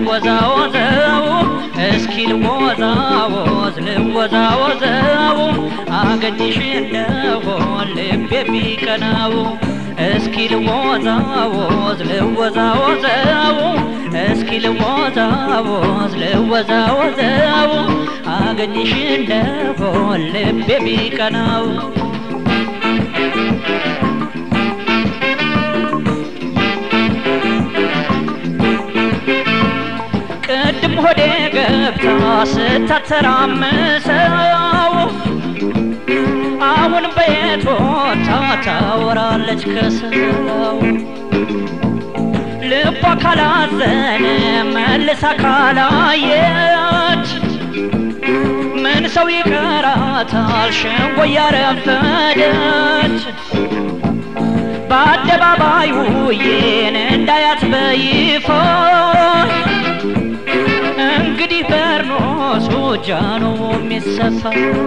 ልወዛወዘው እስኪ ልወዛወዝ ልወዛወዘው አገኝሽ እንደሆን ልቤ ቢቀናው እስኪ ልወዛወዝ ልወዛወዘው እስኪ ልወዛወዝ ልወዛወዘው አገኝሽ እንደሆን ልቤ ቢቀናው ቅድም ሆዴ ገብታ ስታተራምሰው አሁን በየት ወጥታ ታወራለች ከሰው ልቧ ካላዘነ መልሳ ካላየች ምን ሰው ይቀራታል ሸንጎ ያረፈደች በአደባባይ ውዬን እንዳያት በይፋ እንግዲህ በርኖሱ ጃኖ የሚሰፋ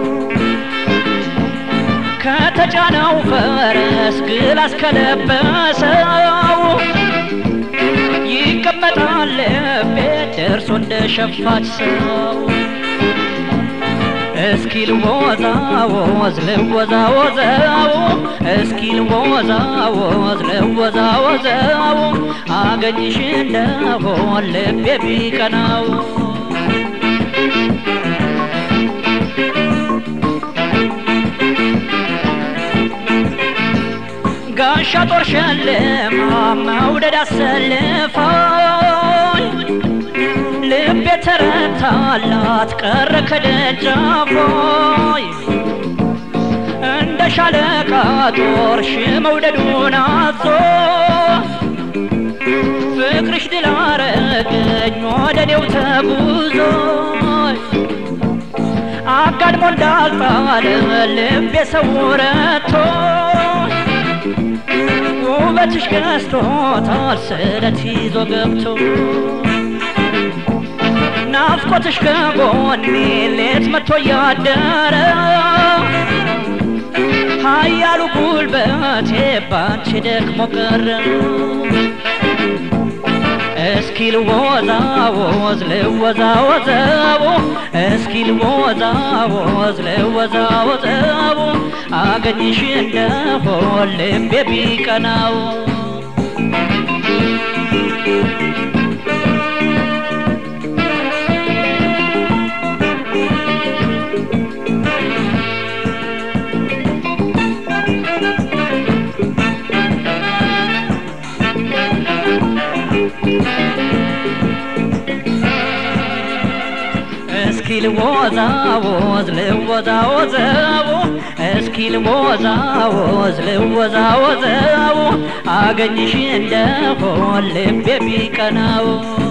ከተጫነው ፈረስ ግላስ ከለበሰው ይቀመጣል ቤት ደርሶ እንደ ሸፋች ሰው እስኪ ልወዛወዝ ልወዛወዘው እስኪ ልወዛወዝ ልወዛወዘው አገኝሽ እንደሆን ልቤ ቢቀናው ጋሻ ጦር ሸልማ መውደድ አሰልፋኝ ልቤ ተረታላት ቀረ ከደጃፎይ እንደ ሻለቃ ጦር ሺ መውደዱን አዞ ፍቅርሽ ድል አረገኝ ወደ እኔው ተጉዞ አጋድሞ እንዳልጣለ ልቤ ሰውረቶ ውበትሽ ገዝቶታል ስለት ይዞ ገብቶ ናፍቆትሽ ከጎኔ ሌት መጥቶ እያደረ ኃያሉ ጉልበቴ ባንቺ ደክሞ ቀረ እስኪ ልወዛወዝ ልወዛወዘው እስኪ ልወዛወዝ ልወዛወዘው አገኝሽ እንደሆን ልቤ ቢቀናው እስኪ ልወዛወዝ ልወዛወዘው እስኪ ልወዛወዝ ልወዛወዘው አገኝሽ እንደሆን ልቤ ቢቀናው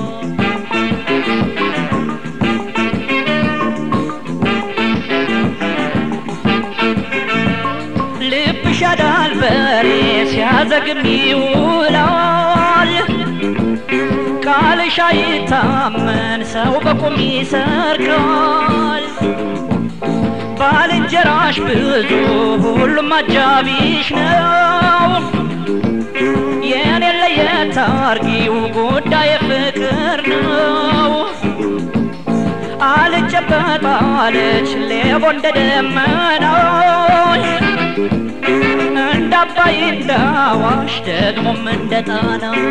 ልብሽ ያዳል በሬ ሲያዘግም ይውላል ቃልሽ አይታመን ሰው በቁም ይሰርቃል ባልንጀራሽ ብዙ ሁሉም አጃቢሽ ነው የኔ ለየት አርጊው ጉዳይ ፍቅር ነው አልጨበጣለች ሌቦ እንደ ደመናው እንደ አባይ እንደ አዋሽ ደግሞም እንደ ጣናው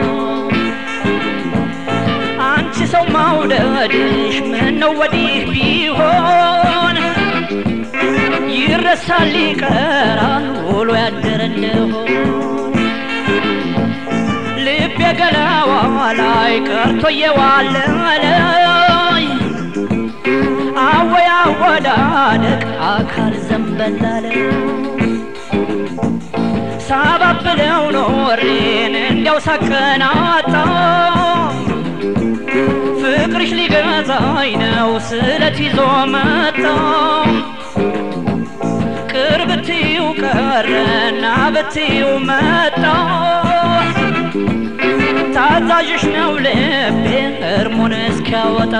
አንቺ ሰው ማውደድሽ ምነው ወዲህ ቢሆን ይረሳል ይቀራል ውሎ ያደረ እንደሆን ልቤ ገላዋ ላይ ቀርቶ የዋለለይ አወያ ወዳደቅ አካል ዘንበላለ ሳባብለው ኖሬን እንዲያው ሳቀናጣ ፍቅርሽ ሊገዛኝ ነው ስለት ይዞ መጣ ቅርብ ብትዩ ቀረና ብትዩ መጣ ታዛዥሽ ነው ልቤ እርሙን እስኪያወጣ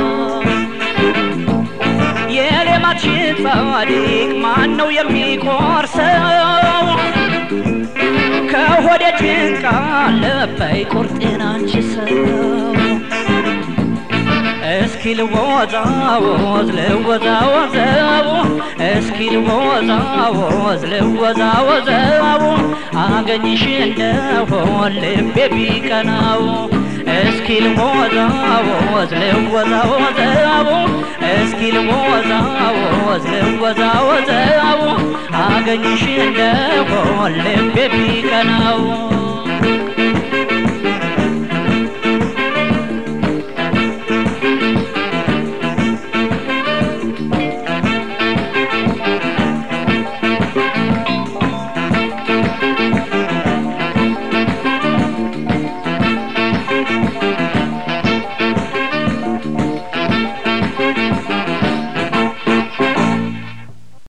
የሌማትሽን ጻድቅ ማን ነው የሚቆርሰው ከሆዴ ጭንቅ አለበይ ቁርጤን አንቺ ሰው እስኪ ልወዛወዝ ልወዛወዘው እስኪ ልወዛወዝ ልወዛወዘው አገኝሽ እንደሆን ልቤ ቢቀናው እስኪ ልወዛወዝ ልወዛወዘው እስኪ ልወዛወዝ ልወዛወዘው አገኝሽ እንደሆን ልቤ ቢቀናው